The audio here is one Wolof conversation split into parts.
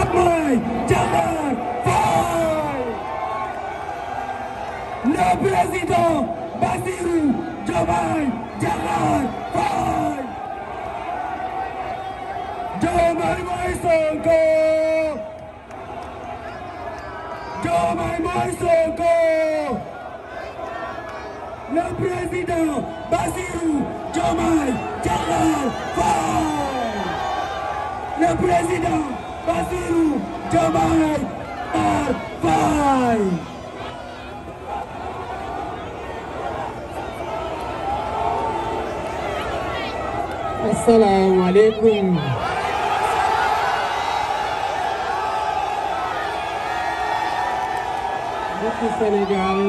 Diomaye Diakhar Faye le président Bassirou Diomaye Diakhar Faye Diomaye mooy Sonko Diomaye mooy Sonko le président Bassirou Diomaye Diakhar Faye le président Bassirou Diomaye Diakhar Faye asalaamaaleykum mbokki Sénégal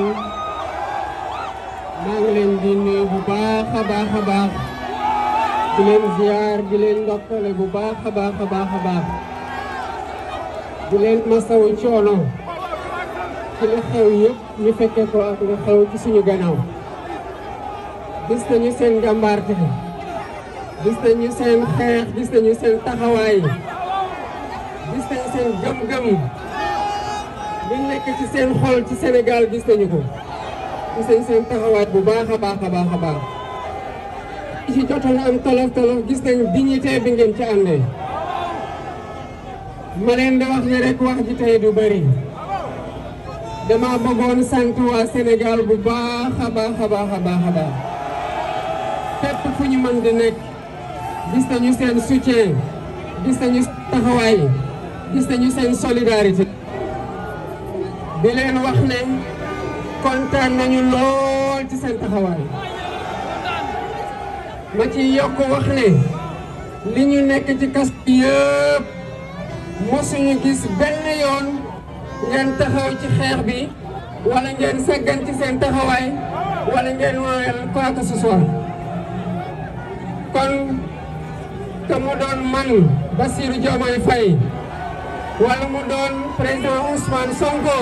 maa ngi leen di nuyu bu baax a baax a baax di leen ziar di leen ndokkale bu baax a baax a baax a baax di leen masawu coono ci li xew yëpp ñu fekke ko ak li xew ci suñu gannaaw gis nañu seen njàmbaarte gis nañu seen xeex gis nañu seen taxawaay gis nañu seen gëm-gëm li nekk ci seen xol ci Sénégal gis nañu ko gis nañu seen taxawaay bu baax a baax a baax a baax ci jotoon am tolof tolof gis nañu dignité bi ngeen ci àndee ma leen di wax ne rek wax ji tey du bëri dama bëggoon sant waa Sénégal bu baax a baax a baax a baax a baax fépp fu ñu mën di nekk gis nañu seen soutien gis nañu taxawaay gis nañu seen solidarité di leen wax ne kontaan nañu lool ci seen taxawaay ma ci yokk wax ne li ñu nekk ci kas yëpp mosuñu gis benn yoon ngeen taxaw ci xeex bi wala ngeen saggan ci seen taxawaay wala ngeen wooweel quoi que ce soit kon te mu doon man Bassirou Diomaye Faye wala mu doon président Ousmane Sonko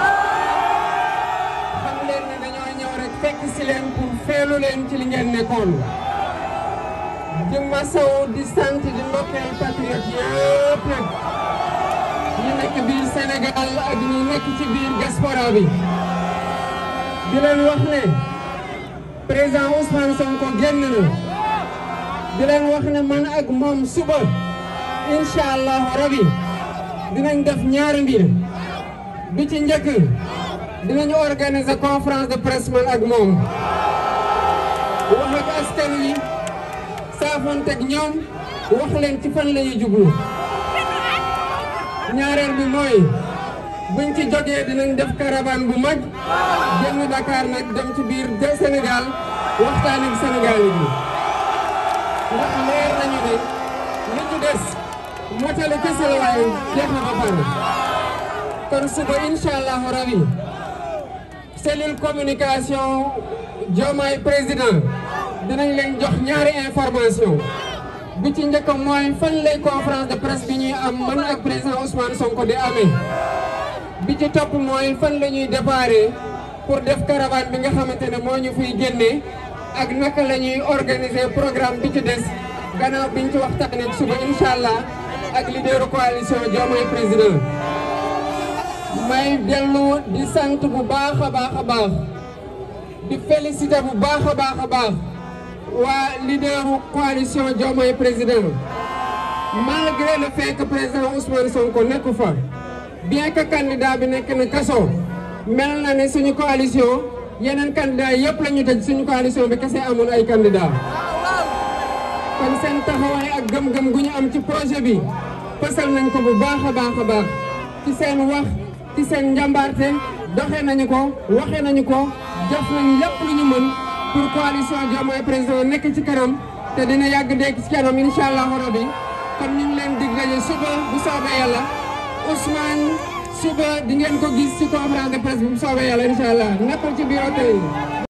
xam leen ne dañoo ñëw rek fekk si leen pour feelu leen ci li ngeen nekkoon di masaw di sant di ndokkeel patriote yëpp nag ñu nekk biir Sénégal ak ñi nekk ci biir diaspora bi di leen wax ne président Ousmane Sonko génn na di leen wax ne man ak moom suba incha allahu rabi dinañ def ñaari mbir bi ci njëkk dinañu organiser conférence de presse man ak moom wax ak askan wi saafonteeg ñoom wax leen ci fan la ñuy jublu ñaareel bi mooy buñ ci jógee dinañ def caravane bu mag génn Dakar nag dem ci biir de Sénégal waxtaan ak Sénégal yi ndax leer nañu ne li ñu des motali kese la waaye jeex na ba pare kon suba incha allahu rabi cellule communication Diomaye président dinañ leen jox ñaari information bi ci njëkk mooy fan lay conférence de presse bi ñuy am man ak président Ousmane Sonko di amee bi ci topp mooy fan la ñuy déparé pour def caravane bi nga xamante ne moo ñu fiy génnee ak naka la ñuy organiser programme bi ci des gannaaw biñ ci waxtaanee suba incha allah ak leaderu coalition Diomaye président. may dellu di sant bu baax a baax a baax di féliciter bu baax a baax a baax waa leaderu coalition Diomaye président malgré le fait que président Ousmane Sonko nekku fa bien que candidat bi nekk na kaso mel na ne suñu coalition. yeneen candidat yëpp la ñu tëj suñu coalition bi kese amoon ay candidat kon seen taxawaay ak gëm-gëm gu ñu am ci projet bi pësal nañ ko bu baax a baax a baax ci seen wax ci seen njàmbaarte doxee nañu ko waxee nañu ko def nañ lépp lu ñu mën pour coalition Diomaye président nekk ci kanam te dina yàgg dégg ci kanam incha allahu rabi kon ñu ngi leen dig daje suba bu soobee yàlla Ousmane suba di ngeen ko gis ci conférence de presse bu soobee yàlla incha allah nekkul ci bureau tey